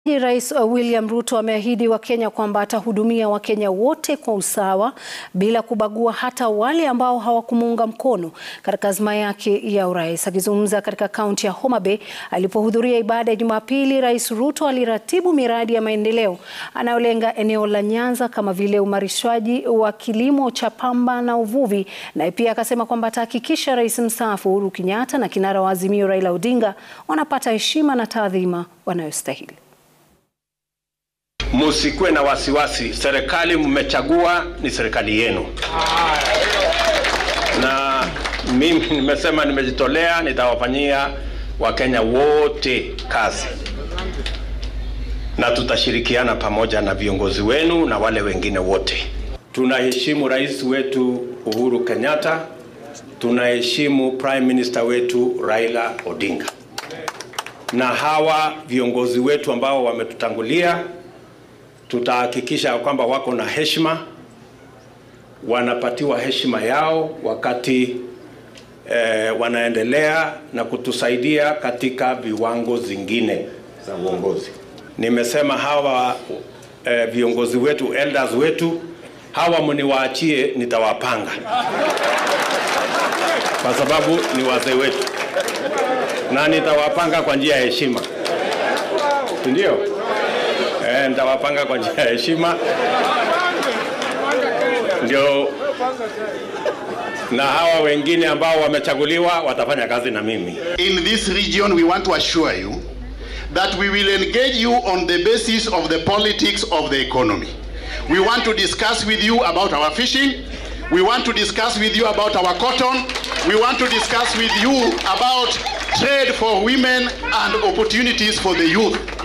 Rais William Ruto ameahidi Wakenya kwamba atahudumia Wakenya wote kwa usawa bila kubagua hata wale ambao hawakumuunga mkono katika azma yake ya urais. Akizungumza katika kaunti ya Homa Bay alipohudhuria ibada ya Jumapili, Rais Ruto aliratibu miradi ya maendeleo anayolenga eneo la Nyanza kama vile uimarishaji wa kilimo cha pamba na uvuvi, na pia akasema kwamba atahakikisha Rais mstaafu Uhuru Kenyatta na kinara wa Azimio Raila Odinga wanapata heshima na taadhima wanayostahili. Musikuwe na wasiwasi, serikali mmechagua ni serikali yenu, na mimi nimesema nimejitolea, nitawafanyia Wakenya wote kazi, na tutashirikiana pamoja na viongozi wenu na wale wengine wote. Tunaheshimu rais wetu Uhuru Kenyatta, tunaheshimu prime minister wetu Raila Odinga, na hawa viongozi wetu ambao wametutangulia tutahakikisha kwamba wako na heshima, wanapatiwa heshima yao wakati eh, wanaendelea na kutusaidia katika viwango zingine za uongozi. Nimesema hawa eh, viongozi wetu elders wetu hawa mniwaachie, nitawapanga kwa sababu ni wazee wetu, na nitawapanga kwa njia ya heshima, si ndio? Eh, nitawapanga kwa njia ya heshima ndio, na hawa wengine ambao wamechaguliwa watafanya kazi na mimi. In this region, we want to assure you that we will engage you on the basis of the politics of the economy. We want to discuss with you about our fishing. We want to discuss with you about our cotton. We want to discuss with you about trade for women and opportunities for the youth.